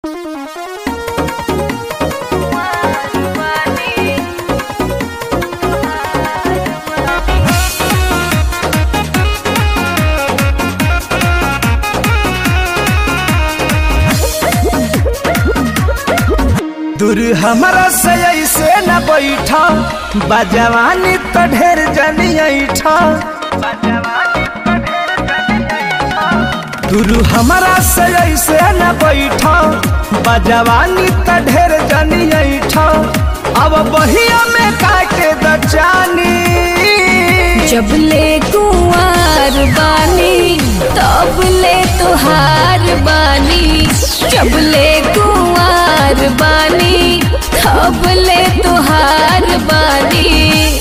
दूर हमरा से ऐसे न बैठा बजवानी तो ढेर जनी ऐठा दूर हमरा से ऐसे न बैठा बजवानी तो ढेर जनी ऐठा अब बहिया में काटे दचानी जब ले कुंवर बानी तब ले तुहार बानी जब ले कुंवर बानी तब ले तुहार बानी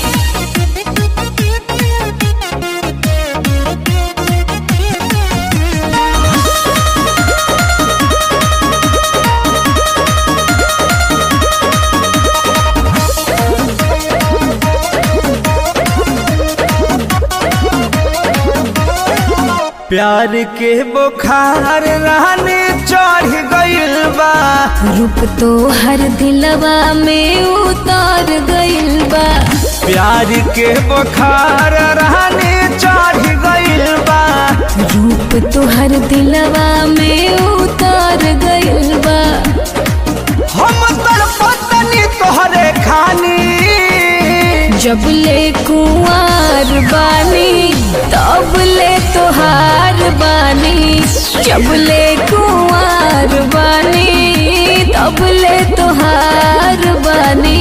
प्यार के बुखार रहने चढ़ गइल बा रूप तो हर दिलवा में उतार गइल बा प्यार के बुखार रहने चढ़ गइल बा रूप तो हर दिलवा में उतार गइल बा हम तड़पतनी तोहरे खानी जब ले कुंवर बानी तब ले तुहार बानी जब ले कुंवर बानी तब ले तुहार बानी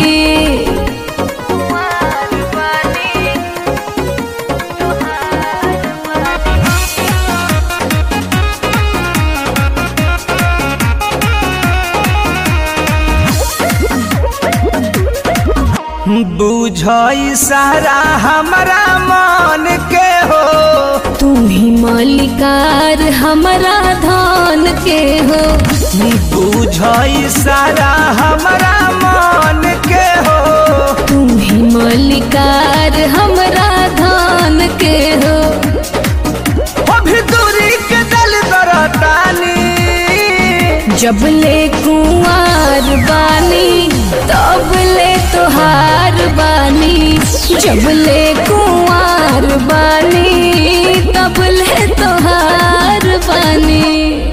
बुझई सारा हमारा मन के हो तू ही मालिकार हमारा धान के हो बुझई सारा हमारा मन के हो तू ही मालिकार हमारा धान के हो अभी दूरी के दल दरतानी जब ले कुंवर बानी तब ले तुहार बानी जब ले कुंवर बानी तब ले तुहार बानी